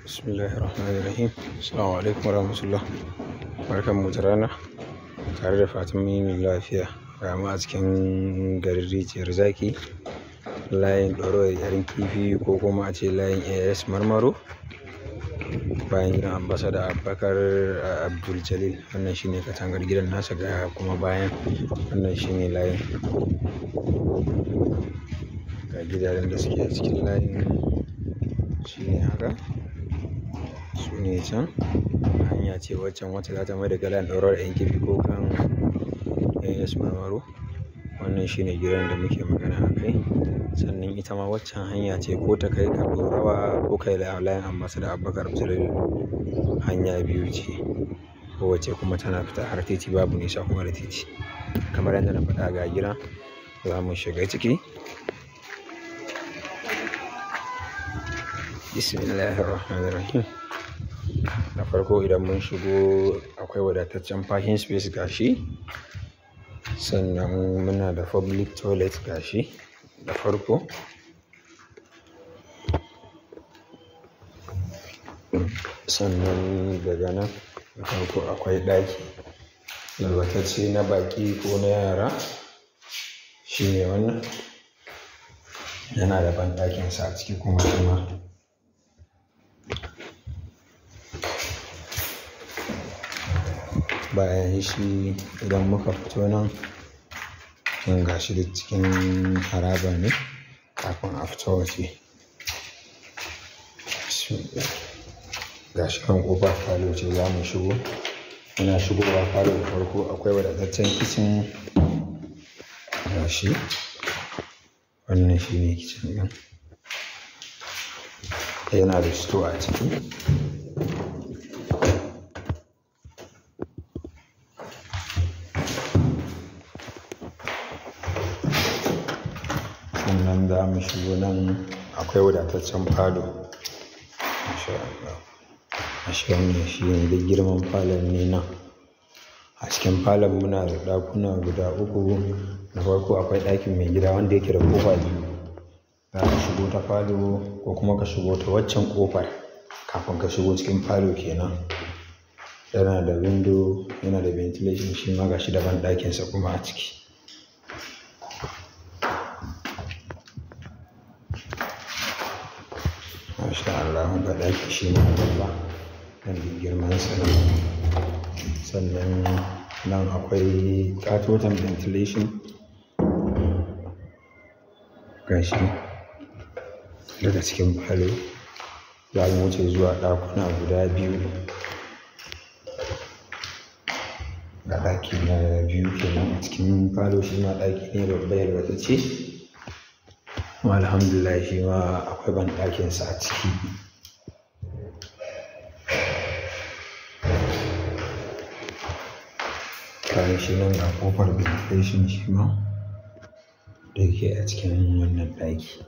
Bismillahirrahmanirrahim. Assalamu alaikum warahmatullah. Barkan mu da rana. Tare da fatan mun yi lafiya. Ga mu a cikin garin rijiyar zaki. Layin ɗorawar yarin kifi ko kuma a ce layin AS Marmaro. Bayan gidan ambasada Abubakar Abdul Jalil. Wannan shine katangar gidan nasa ga kuma bayan wannan shine layin. Ga gidajen da suke a cikin layin shine haka. su ne can hanya ce waccan wacce za ta mai da galan ɗaurar yan kifi ko kan as marmaro wannan shine gidan da muke magana a kai sannan ita ma waccan hanya ce ko ta kai ka ɗorawa ko kai layin ambasa da abubakar abdulal hanya biyu ce kowace kuma tana fita har titi babu nisa kuma da titi kamar yadda na faɗa ga gida za mu shiga ciki bismillahirrahmanirrahim na farko idan mun shigo akwai wadataccen parking space gashi sannan muna da public toilet gashi da farko sannan daga nan da farko akwai ɗaki yalwatacce na baƙi ko na yara shine wannan yana da banɗakinsa a ciki kuma kuma bayan shi idan muka fito nan kin gashi da cikin haraba ne kafin a fito waje gashi kan ƙofar falo ce za mu shigo muna shigowa falo da farko akwai wadataccen kicin gashi wannan shi ne kicin ɗin yana da sto a ciki sannan za mu shigo nan akwai wadataccen falo ashe wannan shi ne da girman falon ne nan a cikin falon muna da ɗakuna guda uku na farko akwai ɗakin mai gida wanda yake da ƙofa biyu za ka shigo ta falo ko kuma ka shigo ta waccan ƙofar kafin ka shigo cikin falo kenan yana da windo yana da ventilation shi ma gashi daban ɗakinsa kuma a ciki masha Allah ga ɗaki shi ma babba nan da girman sa sannan nan akwai katotan ventilation gashi daga cikin falo za mu wuce zuwa ɗakuna guda biyu ga ɗaki na biyu kenan a cikin falo shi ma ɗaki ne babba yalwatacce kuma alhamdulillah shi ma akwai banɗakinsa a ciki kayan shi nan ga ƙofar ventilation shi ma da yake a cikin wannan ɗaki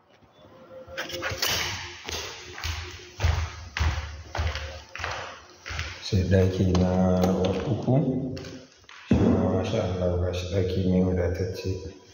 sai ɗaki na uku shi ma masha Allah ga shi ɗaki ne wadatacce